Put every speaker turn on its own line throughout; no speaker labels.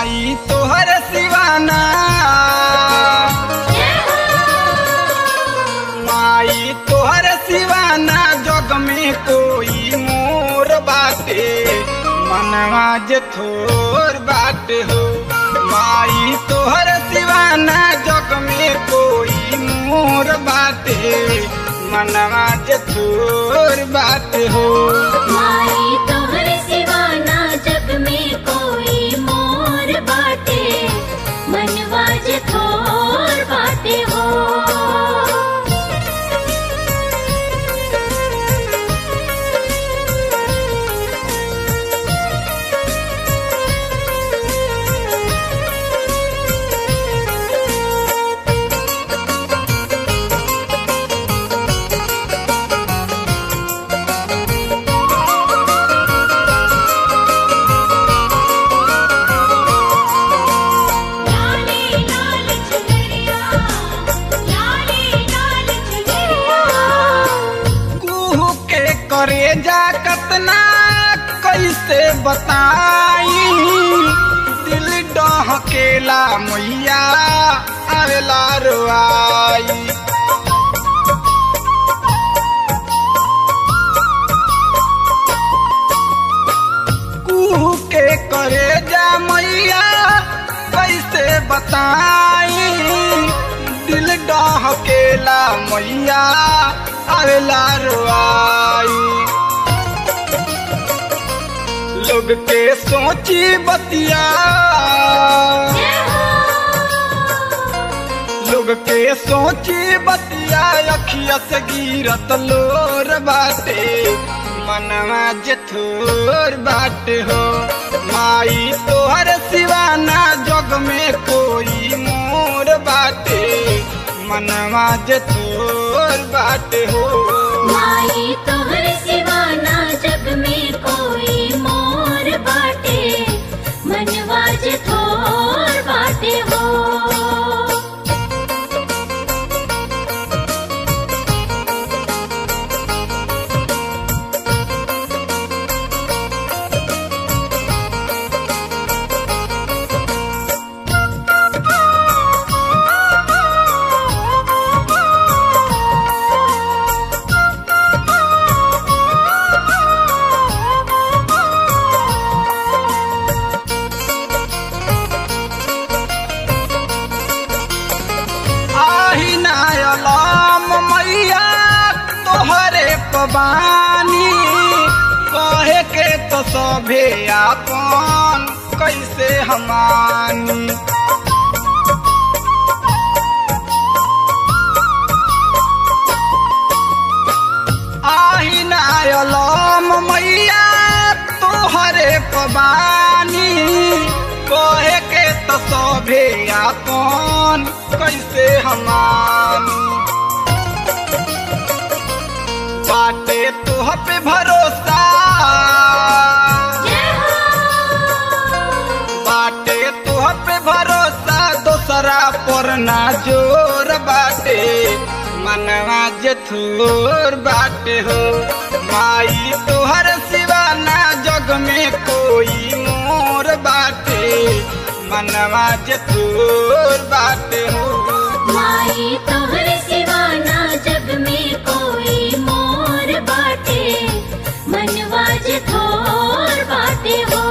माई तोहर सिवाना माई तोहर सिवाना जग में कोई मोर बाटे मनवा जे थोर बाटे हो माई तोहर सिवाना जग में कोई मोर बाटे मनवा जे थोर बाटे हो
माई तोहर सिवाना जग में कोई मोर बाटे मनवाज थोर बाटे हो लाले लाल चुनरिया लाले लाल चुनरिया
कुहू के करे जा कतना कैसे बताई दिल डहकेला मैया आवेला रुआई कुहू के करे जा मैया कैसे बताई दिल डहकेला मैया आवेला रुआई लोग के सोची बतिया लोग के सोची बतिया अखिया से गिरत लोर बाटे मनवा जथोर बाटे हो माई तोहर सिवाना जग में कोई मोर बाटे मनवा जथोर बाटे हो
माई तोहर सिवाना जग में कोई मोर बाटे मनवाज थोर बाटे हो
आही नायलाम मैया तोहरे पबानी कहे के तो सभे आपन कैसे हमानी आही नायलाम मैया तोहरे पबानी कहे के तो सभे आपन कैसे हमानी बाटे तोह पे भरोसा बाटे तोह पे भरोसा दोसरा पर ना जोर बाटे मनवा जथोर बाटे हो माई तोहर सिवाना जग में कोई मोर बाटे मनवा जथोर बाटे हो
माई तोहर सिवाना जग में कोई मोर बाटे मनवाज थोर बाटे हो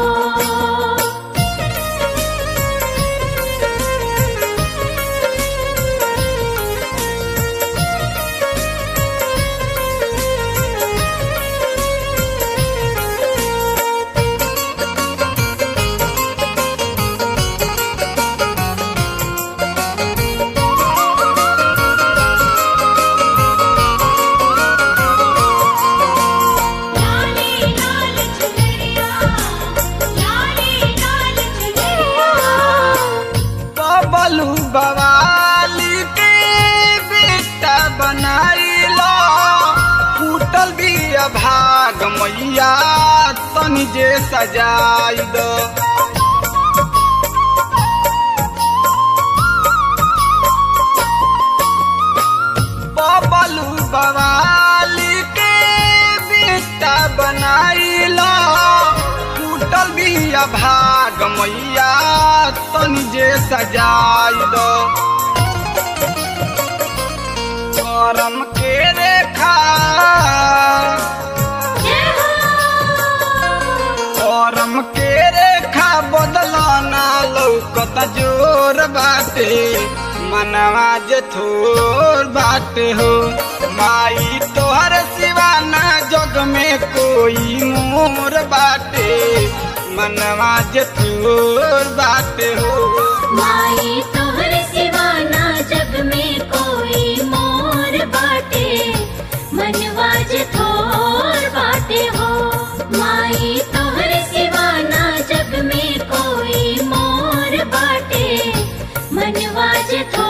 लाले लाल चुनरिया लाले लाल चुनरिया
बबलू बवाली के बेटा बनाइलो फूटल भी भाग मैया तनी जे सजाई दो बबलू बवाली के बेटा बनाइलो फूटल भी बिया भाग मैया तनी जे सजाई दो करम के रेखा
जय हो
करम के रेखा बदलना लौकत जोर बाटे मनवा जे थोर बाटे हो माई तोहर सिवाना जग में कोई मोर बाटे मनवा जे थोर बाटे हो
माई तोहर सिवाना जग में कोई मोर बाटे मनवाज थोर बाटे हो माई तोहर सिवाना जग में कोई मोर बाटे मनवाज थोर